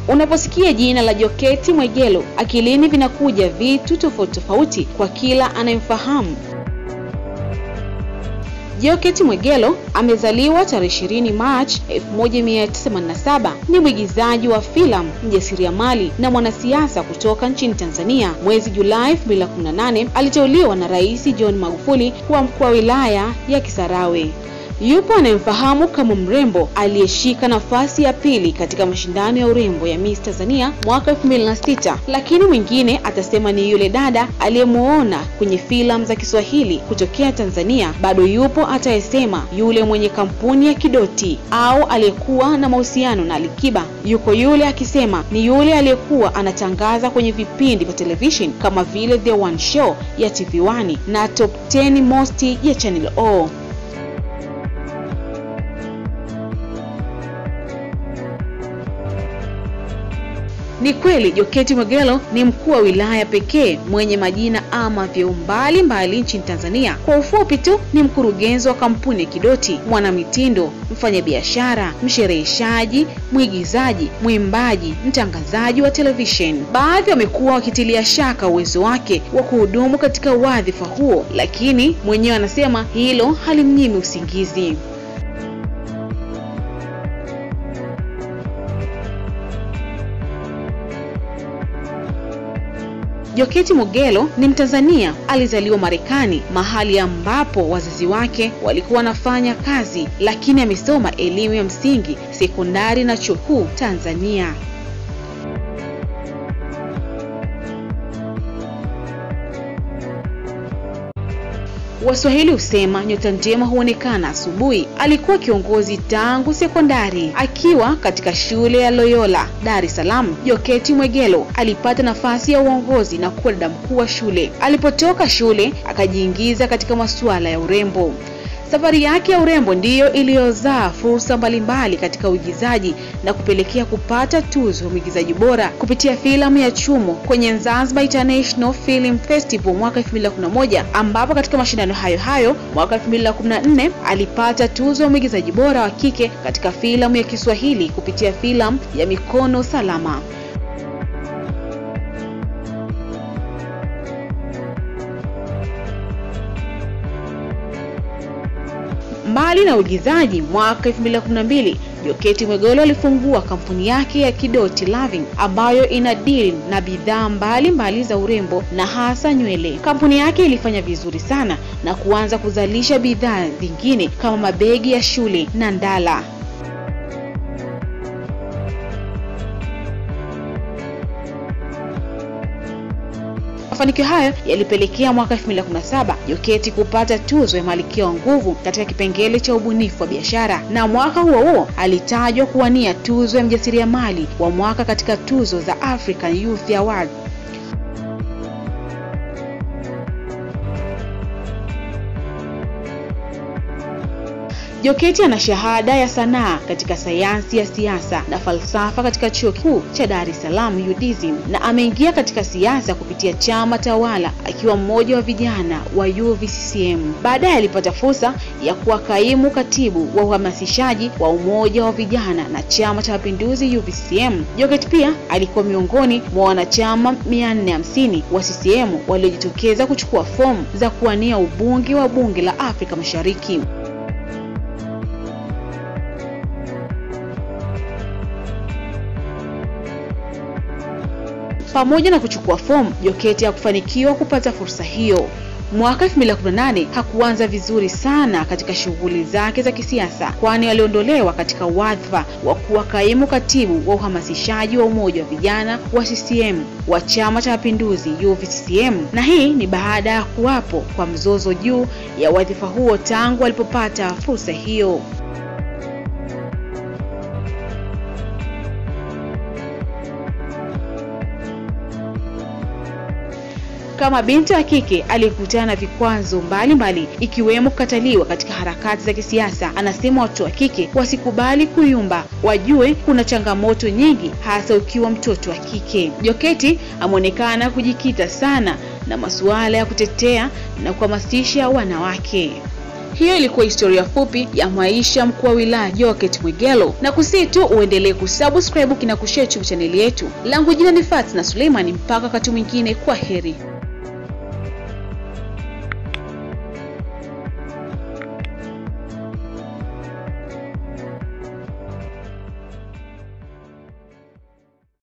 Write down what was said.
Unaposikia jina la Joketi Mwegelo, akilini vinakuja vitu tofauti tofauti kwa kila anayemfahamu. Joketi Mwegelo amezaliwa tarehe 20 Machi 1987. Ni mwigizaji wa filamu, mjasiriamali na mwanasiasa kutoka nchini Tanzania. Mwezi Julai 2018 aliteuliwa na Rais John Magufuli kuwa mkuu wa wilaya ya Kisarawe. Yupo anayemfahamu kama mrembo aliyeshika nafasi ya pili katika mashindano ya urembo ya Miss Tanzania mwaka 2006, lakini mwingine atasema ni yule dada aliyemuona kwenye filamu za Kiswahili kutokea Tanzania. Bado yupo atayesema yule mwenye kampuni ya Kidoti au aliyekuwa na mahusiano na Alikiba. Yuko yule akisema ni yule aliyekuwa anatangaza kwenye vipindi vya television kama vile The One Show ya TV1 na Top 10 Most ya Channel O. Ni kweli Joketi Mwegelo ni mkuu wa wilaya pekee mwenye majina ama vyeo mbalimbali nchini Tanzania. Kwa ufupi tu, ni mkurugenzi wa kampuni ya Kidoti, mwanamitindo, mfanyabiashara, mshereheshaji, mwigizaji, mwimbaji, mtangazaji wa television. Baadhi wamekuwa wakitilia shaka uwezo wake wa kuhudumu katika wadhifa huo, lakini mwenyewe anasema hilo halimnyimi usingizi. Joketi Mwegelo ni Mtanzania, alizaliwa Marekani, mahali ambapo wazazi wake walikuwa wanafanya kazi, lakini amesoma elimu ya msingi, sekondari na chuo kikuu Tanzania. Waswahili husema nyota njema huonekana asubuhi. Alikuwa kiongozi tangu sekondari. Akiwa katika shule ya Loyola Dar es Salaam, Joketi Mwegelo alipata nafasi ya uongozi na kuwa dada mkuu wa shule. Alipotoka shule, akajiingiza katika masuala ya urembo. Safari yake ya urembo ndiyo iliyozaa fursa mbalimbali katika uigizaji na kupelekea kupata tuzo ya mwigizaji bora kupitia filamu ya Chumo kwenye Zanzibar International Film Festival mwaka 2011, ambapo katika mashindano hayo hayo mwaka 2014 alipata tuzo ya mwigizaji bora wa kike katika filamu ya Kiswahili kupitia filamu ya Mikono Salama. Mbali na uigizaji, mwaka 2012 Joketi Mwegelo alifungua kampuni yake ya Kidoti Loving ambayo ina deal na bidhaa mbalimbali za urembo na hasa nywele. Kampuni yake ilifanya vizuri sana na kuanza kuzalisha bidhaa zingine kama mabegi ya shule na ndala. Mafanikio hayo yalipelekea mwaka 2017 Joketi kupata tuzo ya Malkia wa Nguvu katika kipengele cha ubunifu wa biashara, na mwaka huo huo alitajwa kuwania tuzo ya mjasiriamali wa mwaka katika tuzo za African Youth Award. Joketi ana shahada ya sanaa katika sayansi ya siasa na falsafa katika chuo kikuu cha Dar es Salaam UDSM, na ameingia katika siasa kupitia chama tawala akiwa mmoja wa vijana wa UVCCM. Baadaye alipata fursa ya kuwa kaimu katibu wa uhamasishaji wa umoja wa vijana na chama cha mapinduzi UVCCM. Joketi pia alikuwa miongoni mwa wanachama 450 wa CCM waliojitokeza kuchukua fomu za kuwania ubunge wa bunge la Afrika Mashariki. Pamoja na kuchukua fomu, Joketi hakufanikiwa kupata fursa hiyo. Mwaka 2018 hakuanza vizuri sana katika shughuli zake za kisiasa, kwani aliondolewa katika wadhifa wa kuwa kaimu katibu wa uhamasishaji wa umoja wa vijana wa CCM wa Chama cha Mapinduzi UVCCM, na hii ni baada ya kuwapo kwa mzozo juu ya wadhifa huo tangu alipopata fursa hiyo. Kama binti wa kike aliyekutana na vikwazo mbalimbali ikiwemo kukataliwa katika harakati za kisiasa, anasema watoto wa kike wasikubali kuyumba, wajue kuna changamoto nyingi, hasa ukiwa mtoto wa kike. Joketi ameonekana kujikita sana na masuala ya kutetea na kuhamasisha wanawake. Hiyo ilikuwa historia fupi ya maisha mkuu wa wilaya Jokate Mwegelo, na kusii tu uendelee kusubscribe kina kushare YouTube chaneli yetu. Langu jina ni Fatna Suleiman, mpaka wakati mwingine, kwa heri.